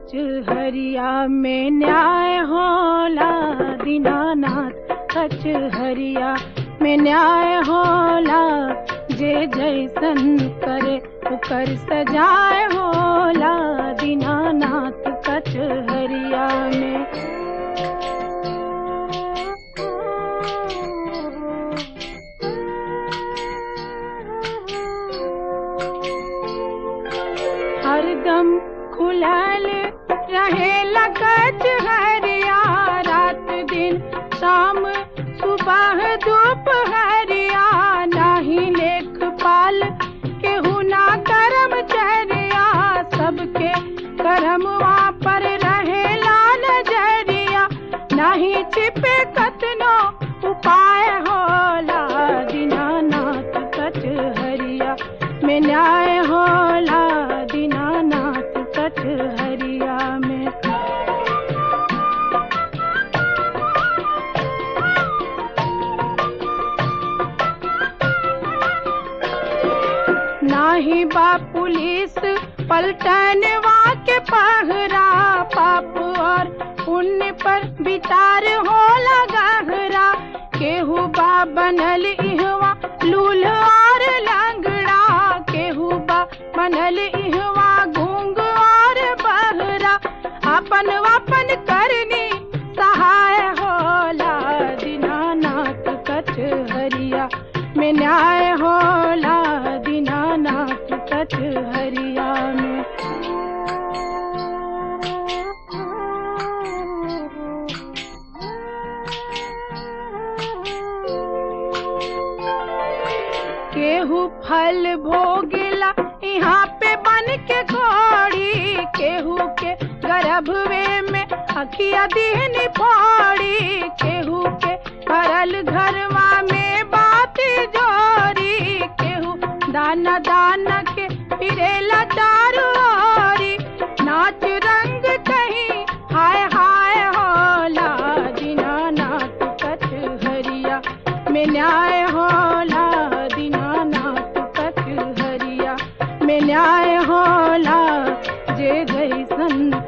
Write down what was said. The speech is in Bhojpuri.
कचहरिया में न्याय होला दीनानाथ कचहरिया में न्याय होला जे जैसन करे उकर सजाए होला दीनानाथ कचहरिया में हरदम खुलल रहे लगच हरिया रात दिन शाम सुबह दोपहरिया नाही लेख पाल केहू ना करम चरिया सबके करमवा पर रहे लाल जरिया नाही छिपे कतनो उपाय होला दीनानाथ कचहरिया में न्याय होला दीनानाथ कचहरिया में नाही बा पुलिस पलटनवा के पहरा पाप और पुण्य पर विचार होला गहरा केहू बा बनल इहवा लूल और लंगड़ा केहू बा बनल इहवा घूंग और बहरा अपन अपन करनी सहाय होला दीनानाथ कचहरिया में न्याय होला दीनानाथ कचहरिया में केहू फल भोगेला यहाँ पे बन के घोड़ी केहू के गर्भवे में अखिया दीन पौड़ी केहू के करल घरवा में बात जोरी केहू दाना दाना के फिरेला चारू ओरी नाच रंग कहीं हाय हाय होला दीनानाथ कचहरिया में न्याय होला दीनानाथ कचहरिया में न्याय होला जे जैसन